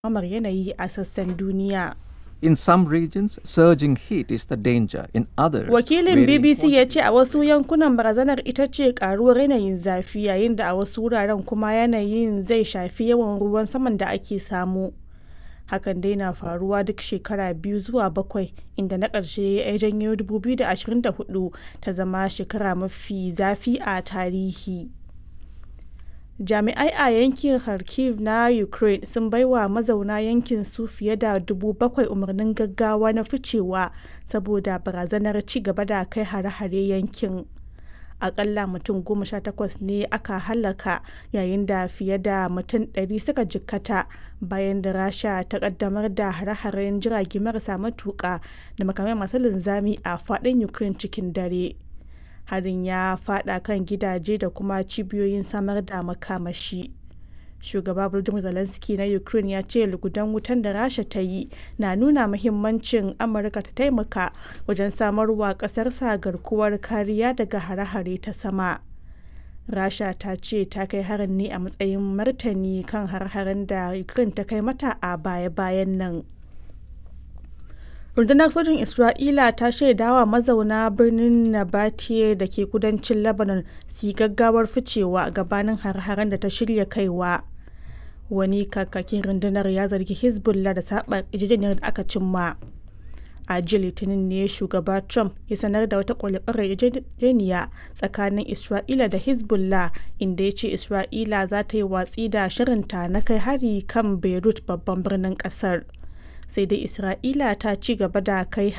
ɗumamar yanayi a sassan duniya. In some regions, surging heat is the danger. In others, Wakilin varying BBC ya ce a wasu yankunan barazanar ita ce karuwar yanayin zafi yayin da a wasu wuraren kuma yanayin zai shafi yawan ruwan saman da ake samu. Hakan dai na faruwa duk shekara biyu zuwa bakwai inda na ƙarshe ya janyo 2024 ta zama shekara mafi zafi a tarihi. Jami'ai a yankin Kharkiv na Ukraine sun baiwa mazauna yankin su fiye da dubu bakwai umarnin gaggawa na ficewa saboda barazanar ci gaba da kai hare-hare yankin. Akalla mutum goma sha takwas ne aka hallaka yayin da fiye da mutum ɗari suka jikkata bayan da Rasha ta kaddamar da hare-haren jirage marasa matuƙa da makamai masu linzami a faɗin Ukraine cikin dare. harin ya fada kan gidaje da kuma cibiyoyin samar da makamashi shugaba volodymyr zelensky na ukraine ya ce lugudan wutan da rasha ta yi na nuna muhimmancin amurka ta taimaka wajen samarwa kasarsa garkuwar kariya daga hare-hare ta sama rasha ta ce ta kai harin ne a matsayin martani kan har-haren da ukraine ta kai mata a baya-bayan nan rundunar sojin isra'ila ta shaidawa mazauna birnin nabatiye da ke kudancin lebanon su gaggawar ficewa gabanin har-haren da ta shirya kaiwa wani kakakin rundunar ya zargi hezbollah da saba yarjejeniyar da aka cimma a jiya litinin ne shugaba trump ya sanar da wata kwalifarar yarjejeniya tsakanin isra'ila da hezbollah inda ya ce isra'ila za ta yi watsi da shirinta na kai hari kan beirut babban birnin kasar sai dai isra'ila ta ci gaba da kai